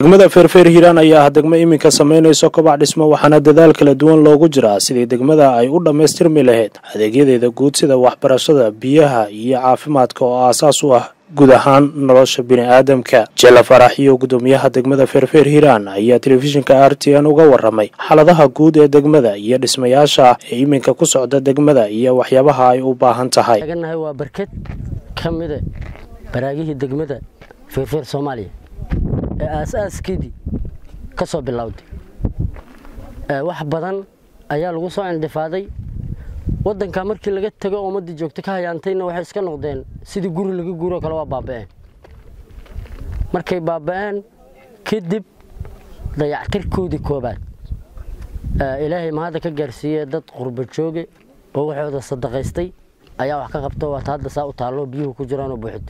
degmada feerfeer hiiraan ayaa ah degmo iminka samaynayso kobac dhismo waxaana dadaal kala duwan loogu jiraa sidii degmada ay u dhammaystirmi lahayd adeegyadeeda guud sida waxbarashada biyaha iyo caafimaadka oo aasaas u ah guud ahaan nolosha bini'aadamka jela farax iyo guddoomiyaha degmada feerfeer hiiraan ayaa telefishinka r t n uga waramay xaaladaha guud ee degmada iyo dhismayaasha ee iminka ku socda degmada iyo waxyaabaha ay u baahan tahay taganahay waa barked ka mida baraagihii degmada feerfeer soomaaliya ee aas-aaskeedii ka soo bilowday wax badan ayaa lagu soo indhifaaday waddanka markii laga tago ummaddii joogto ka hayaantayna waxay iska noqdeen sidii guri laga guuroo kale waa baaba'een markay baaba'een kadib dayactirkoodii koobaad ilaahay mahadda ka gaarsiiyey dad qurba jooge oo waxooda sadaqaystay ayaa wax ka qabto waata hadda saa u taallo biyuhu ku jiraanoo buuxdo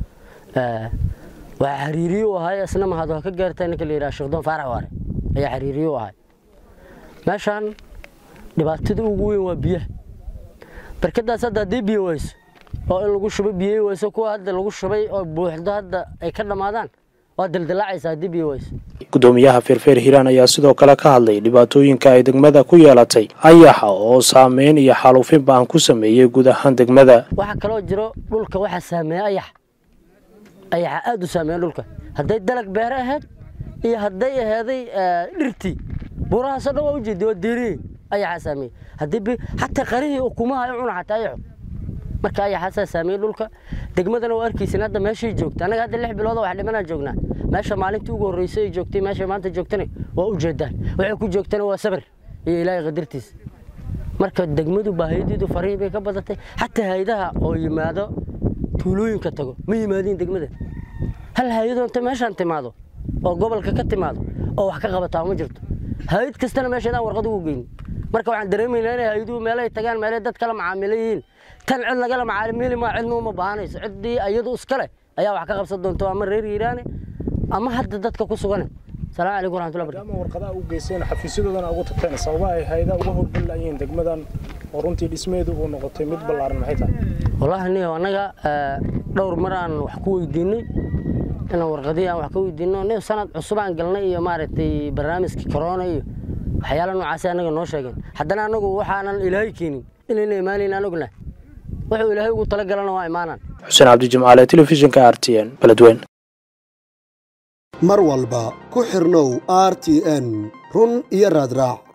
waxaa xariiriye u ahay isna mahad waa ka gaartaa ninka la yidhaha sheekdoon faarax waare ayaa xariiriye u ahay meeshaan dhibaatada ugu weyn waa biyaha barkadaas hadda haddii biyo weyso oo in lagu shubay biyey weyso kuwa hadda lagu shubay oo buuxdo hadda ay ka dhammaadaan waa daldalaacaysa haddii biyo weyso guddoomiyaha feerfeer hiiraan ayaa sidoo kale ka hadlay dhibaatooyinka ay degmada ku yeelatay ayaxa oo saameyn iyo xaaluufin baan ku sameeyey guud ahaan degmada waxaa kaloo jiro dhulka waxaa saameeya ayax ayaxa aada u saameeya dhulka hadday dalag beere ahayd iyo hadday aheeday dhirtii buurahaasoo dhan waa ujeedi waa deeriye ayaxaa saameeye haddii xataa qarihii ukumaha ay cuna xataa ayaxo marka ayaxaasaa saameeye dhulka degmadana waa arkaysin hadda meeshay joogta annaga hadda lix bilooda wax dhimanaan joognaa meesha maalintii ugu horreysay ay joogtay meesha maanta joogtana waa u jeedaan waxay ku joogtana waa sabir iyo ilaahay qadartiisa marka degmadu baahiyadeedu farihii bay ka badatay xataa haydaha oo yimaado tuulooyinka tago ma yimaadiin degmada hal hay-adoo inta meeshaan timaado oo gobolka ka timaado oo wax ka qabataa ma jirto hay-ad kastana meeshaedaan warqad ugu geyni marka waxaan dareemaynaa inay hay-aduhu meelay tagaan meelay dad kala macaamilo yihiin tan cid lagala macaamili maa cidna uma baahanayso ciddii iyadu iskale ayaa wax ka qabsan doonto ama reer hiiraane ama hadda dadka ku sugane salaamu calaykum waraxmatullahi barakatu maadaama warqadaha u geyseen xafiisyadoodana ugu tagteen sababa ay hayda uga howlgalayiin degmadan oo runtii dhismeedu uu noqotay mid ballaaran maxay tahay wallaahi niyo annaga dhowr mar aan wax ku weydiinay inaan warqadihii aan wax ka weydiino niyo sanad cusub aan galnay iyo maaragtay barnaamijkii corona iyo waxyaala noocaasi annaga noo sheegeen haddana annagu waxaanan ilaahay keenin inayna imaanayn aan ognahay wuxuu ilaahay ugu talagalana waa imaanaan xuseen cabdijimcaale telefishinka r t n beledweyn mar walba ku xirnow r t n run iyo raadraac